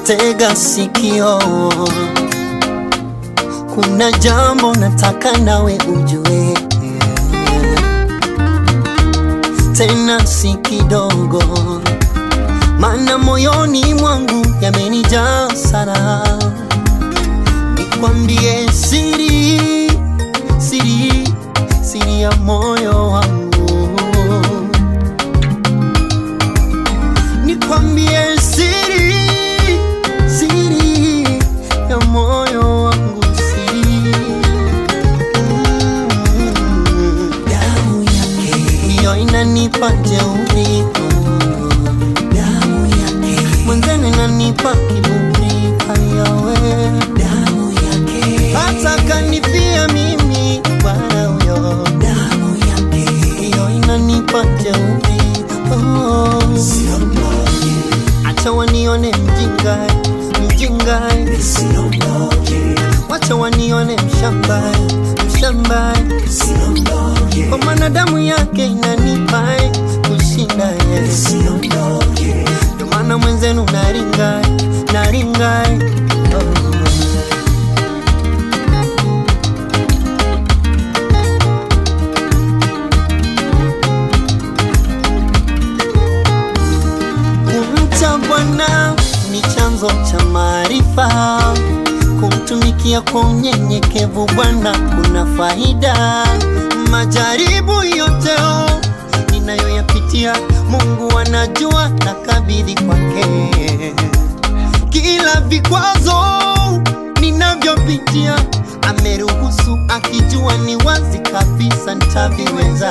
tega sikio, kuna jambo nataka nawe ujue, tena si kidogo, maana moyoni mwangu yamenijaa sana. Nikwambie siri, siri, siri ya moyo wangu, nikwambie siri, siri ya moyo wangu, siri Mm. damu yake ndiyo inanipa jeuri, damu yake mwenzene inanipa kiburi, hayawe damu yake hata kanifia mimi bwana huyo, damu yake ndiyo inanipa jeuri, oh. Acha wanione mjinga, mjinga, wacha wanione mshamba, mshamba, kwa maana damu yake inanipa kushinda Yesu. Ndio maana mwenzenu naringa, naringa, oh. Kumcha Bwana ni chanzo cha maarifa, kumtumikia kwa unyenyekevu Bwana kuna faida. Majaribu yote oh, ninayoyapitia Mungu anajua, na kabidhi kwake. Kila vikwazo ninavyopitia ameruhusu, akijua ni wazi kabisa nitaviweza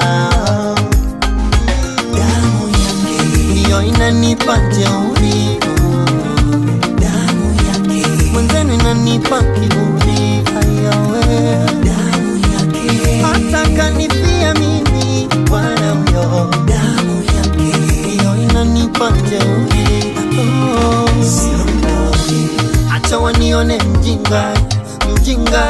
damu yake ndiyo inanipa jeuri, damu yake mwenzenu inanipa kiburi, hayawe damu yake hata kanifia mimi Bwana huyo, damu yake ndiyo inanipa jeuri, oh. Acha wanione mjinga, mjinga,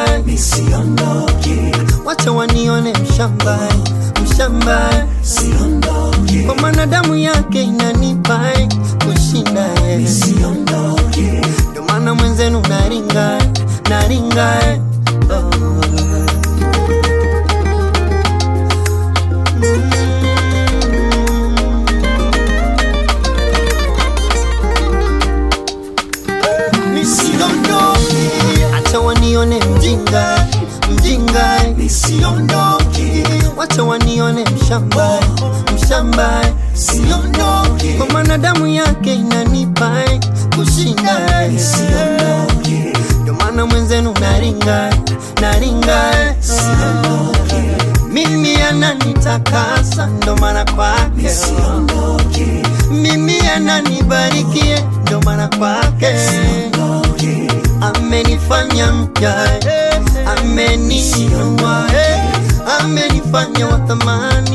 wacha wanione mshamba, mshamba, kwa maana damu yake inanipa kushinda Yesu. Ndio maana mwenzenu naringa, naringa, oh. Nisiondoke, acha wanione mjinga, mjinga, nisiondoke, wacha wanione mshamba, mshamba, siondoke, kwa maana damu yake inanipa kushinda, nisiondoke, ndio maana mwenzenu naringa, naringa, siondoke, mimi ananitakasa, ndo maana kwake mimi ananibarikie, ndo maana kwake amenifanya mpya, eh, ameniinua, eh, amenifanya wa thamani